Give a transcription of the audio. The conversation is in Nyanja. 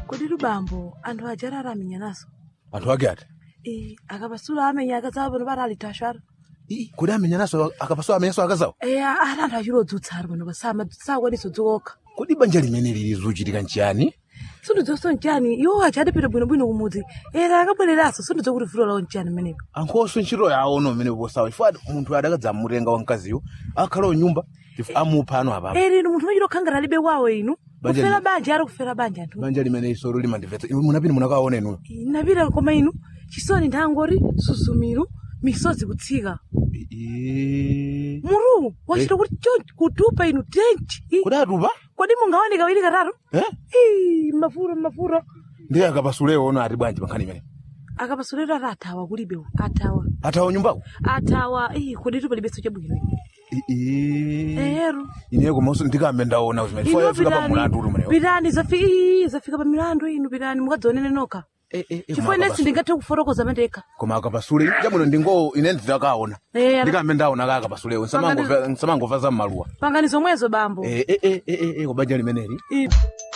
kodi lubambo anthu aja aramenya naso anthu ake ati Eh, akapasula amenya akazawo pano pati ali tashara Ii, kodi amenya naso akapasula amenyaso akazawo eya ali anthu achilodzutsa ali pano pasama sakwaniso dzikoka kodi banja limene lili zochitika nchiyani sindidzoso nchani iwo aja adapita bwinobwino kumudzi era akabwereraso sindidzo kuti vuto lawo nchani menepo ankhoso ntchito yawo no mmene posawa chifukwa munthu adakadzamutenga wamkaziyo akhalawo nyumba chifukwa amupha ano apapo eri inu munthu machita okhangala alibe wawo inu Banja kufera li- banja ari kufera banja anthu banja limene isolo limandimvetsa inu munapita munakaona inuyo napita koma inu chisoni nthangori susumiru misozi kutsika Ii. muru wachita kuti chonchi kutupa inu tenchi Ih, kodi atupa kodi mungaoneka wili katatu Eh? Ih, mafuro mafuro ndiye akapasulewo ono ati bwanji pankhani imene akapasulero ati athawa kulibewo athawa athawa nyumbako athawa Ih, kodi tupalibenso chabwino ero ine komanso ndikambe ndaona zimene chifukwa yafika pa mulandu uli umenewo pitani zafika ii, zafika pa milandu inu pitani mukadzionene nokha Eh, eh, eh, chifukwa koma inensi akapasule- ndingathe kufotokoza mandekha koma akapasule chabwino ndingo ine ndidakaona Eh, ndikambe ndaona ka akapasulewo nsamangova za mmaluwa pangani zomwezo bambo Eh, eh, eh, eh, eh, eh, ko banja limeneli Ih.